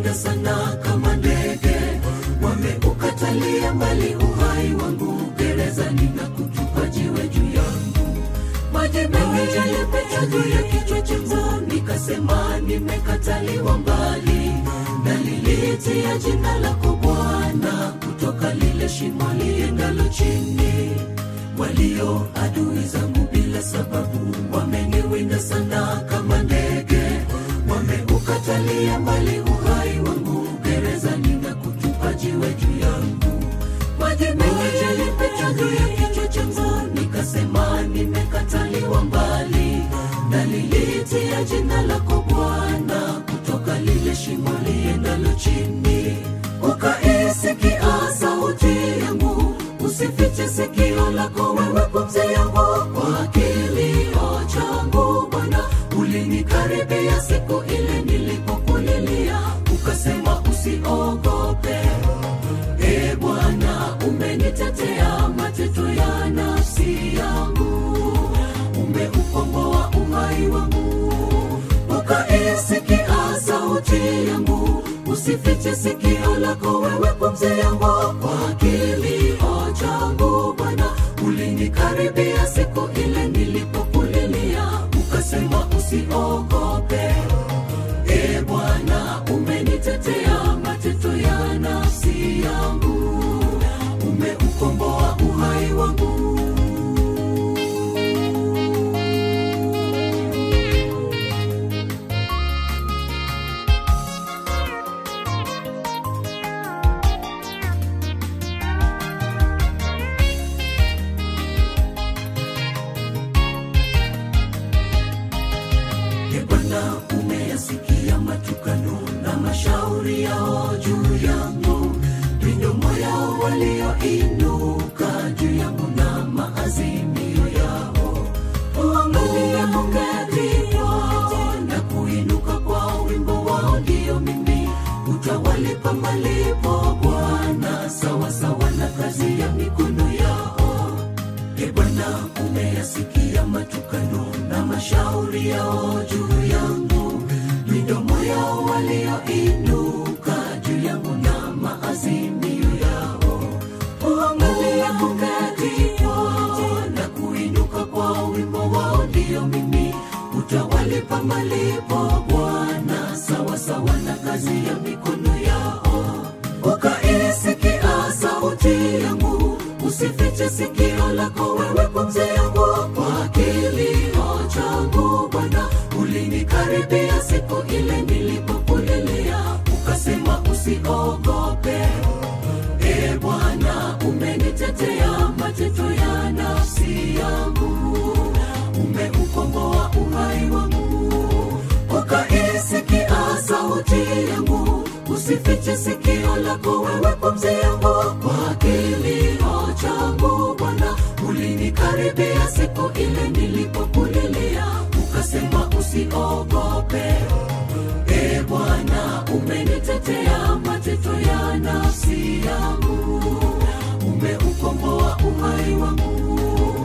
wameniwinda sana kama ndege, wameukatalia mbali uhai wangu gerezani na kutupa jiwe juu yangu. Maji mengi yalipita juu ya kichwa changu, nikasema nimekataliwa mbali, na liliitia jina lako Bwana, kutoka lile shimo liendalo chini. Walio adui zangu bila sababu wameniwinda sana kama ndege, wameukatalia mbali uhai wangu gerezani na kutupa jiwe juu yangu. Maji mengi yalipita juu ya kichwa changu, nikasema nimekataliwa mbali, na liliitia jina lako Bwana, kutoka lile shimo liendalo chini. Ukaisikia sauti yangu, usifiche sikio lako wewe, pumzi yangu kwa kilio changu Bwana, ulinikaribia siku ile nilipokulilia, ukasema usiogope. E Bwana, umenitetea mateto ya nafsi yangu, umeukomboa uhai wangu, ukaisikia sauti yangu, usifiche sikio lako wewe, pumzi yangu kwa kilio changu Bwana, ulinikaribia siku ile nilipokulilia, ukasema usiogope. E Bwana, umenitetea mateto ya nafsi yangu, umeukomboa uhai wangu. E Bwana, umeyasikia matukano na mashauri yao juu yangu, midomo yao walioinuka juu yangu na maazimio yao. Uangalie kuketi kwao na kuinuka kwa wimbo wao, ndio mimi utawalipa malipo Bwana, sawa sawa na kazi ya mikono yao. E Bwana, umeyasikia matukano na mashauri yao juu yangu, midomo yao walioinuka juu yangu na maazimio yao. Uangalie kuketi kwao na kuinuka kwa wimbo wao, ndio mimi utawalipa malipo Bwana, sawa sawa na kazi ya mikono yao. Ukaisikia sauti yangu, usifiche sikio lako wewe, pumzi yangu kwa kilio changu Bwana, ulinikaribia siku ile nilipokulilia, ukasema usiogope. E Bwana, umenitetea mateto ya nafsi yangu, umeukomboa uhai wangu, ukaisikia sauti yangu, usifiche sikio lako wewe, pumzi yangu kwa kilio changu Bwana, ulinikaribia siku ile nilipokulilia, ukasema usiogope. E Bwana, umenitetea mateto ya nafsi yangu, umeukomboa uhai wangu,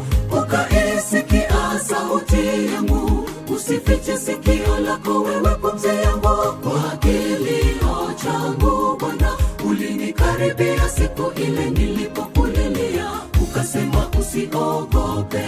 ukaisikia sauti yangu, usifiche sikio lako wewe, pumzi yangu kwa kilio changu Bwana, ulinikaribia siku ile nilipokulilia, ukasema usiogope.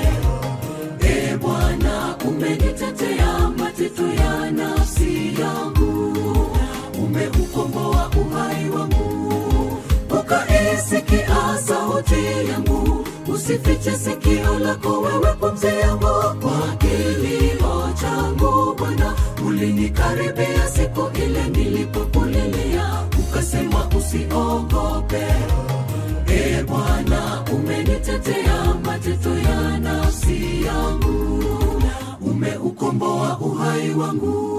E Bwana, umenitetea mateto ya nafsi yangu, umeukomboa uhai wangu, ukaisikia sauti yangu, usifiche sikio lako wewe, pumzi yangu kwa kilio changu Bwana, ulinikaribia siku ile nilipokulilia, ukasema usiogope. E Bwana, umenitetea mateto ya nafsi yangu, umeukomboa uhai wangu.